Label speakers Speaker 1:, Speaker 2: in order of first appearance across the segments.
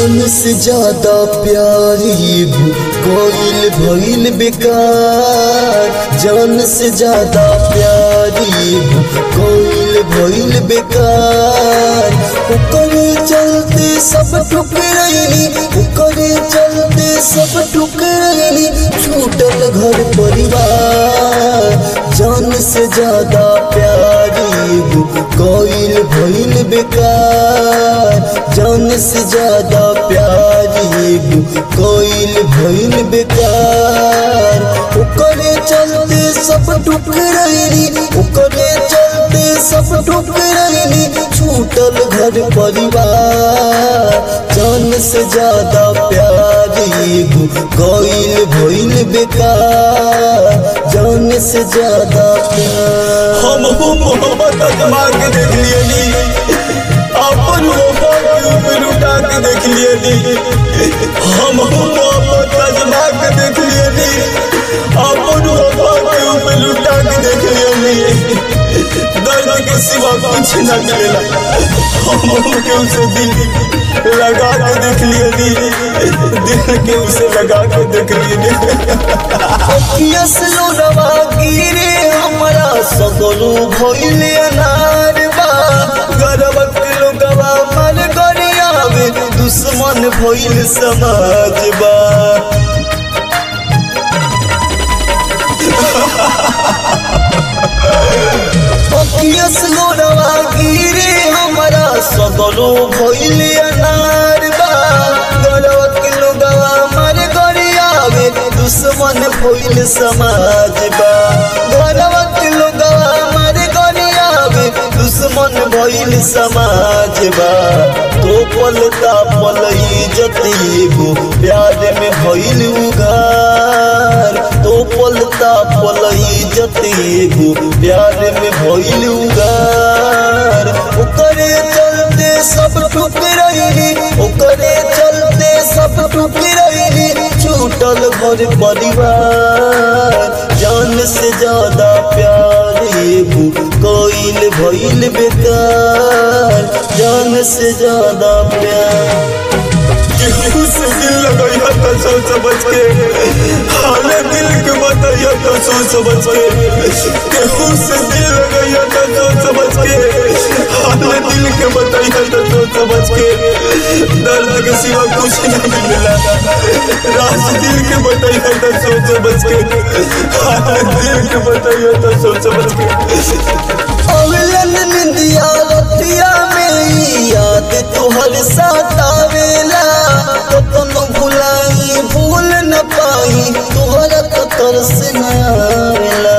Speaker 1: जान से ज्यादा प्यारी कोइल भइल बेकार जान से ज्यादा प्यारी कोइल भइल बेकार ओकरे चलते सब ठुकरैली ओकरे चलते सब ठुकरैली छूटल घर परिवार जान से ज्यादा प्यारी कोइल भइल बेकार जान से ज्यादा प्यारी कोइल भइल बेकार ओकरे चलते सब ठुकरैली ओकरे चलते सब ठुकरैली छूटल घर परिवार जान से ज्यादा प्यारी कोइल भइल बेकार जान से ज्यादा प्यार
Speaker 2: हम हो मोहब्बत अजमा के देख लिए नी अपन वफा के ऊपर उठा के देख लिए नी हम हो मोहब्बत अजमा के देख लिए नी अपन वफा के ऊपर उठा के देख लिए नी दर्द के सिवा कुछ न मिलेला हम हो के उसे दिल लगा के देख लिए नी दिल के उसे लगा के देख लिए नी
Speaker 1: अखियस लोडवा गिरे हमरा सगरो भइले अनार बा गरब के लोगवा मन गरियावे दुश्मन भइल समाज बा अखियस लोडवा गिरे हमरा सगरो भइले अनार बा गरब के लोगवा मन गरियावे दुश्मन भइल समाज बा गरब के लोगवा मन गरियावे दुश्मन भइल समाज बा तो पलता पल इज्जत एगो प्यार में भइल उगार तो पलता पल इज्जत एगो प्यार में भइल उगार ओकरे चलते सब ठुकरैली ओकरे चलते सब ठुकरैली छूटल घर परिवार जान से ज्यादा प्यार एगो कोइल भइल बेकार जान से ज्यादा प्यार
Speaker 2: केहू से दिल लगैया तो सोच समझ के हाले दिल के बताइया तो सोच समझ के केहू से दिल लगैया तो सोच समझ के हाले दिल के बताइया तो सोच समझ के दर्द के सिवा कुछ नहीं मिला राज दिल के बताइया तो सोच समझ के हाले दिल के बताइया तो सोच समझ के
Speaker 1: अवलन निंदिया रतिया में याद तोहर साथ आवेला कतनो भुलाई भूल न पाई तोहरा तो तरस न आवेला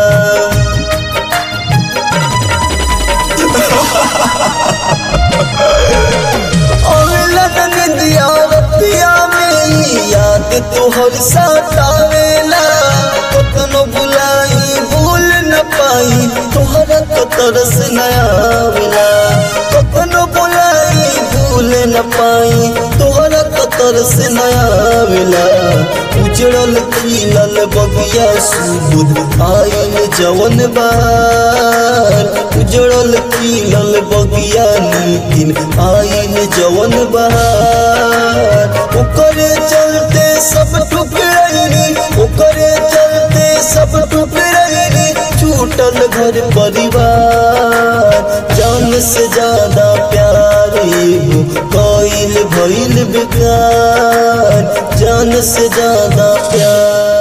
Speaker 1: अवलन निंदिया रतिया में याद तोहर साथ आवेला कतनो भुलाई भूल न पाई तोहरा तो तरस न आवेला कतनो भुलाई भूल न पाई तोहरा तो तरस न आवेला उजड़ल खिलल बगिया सुबुद आयल जवन बार उजड़ल खिलल बगिया नीतिन आयल जवन बार ओकरे चलते सब ठुकरैली ओकरे चलते सब ठुकरैली छूटल घर परिवार जान से ज्यादा प्यार एगो कोइल भइल बेकार जान से ज्यादा प्यार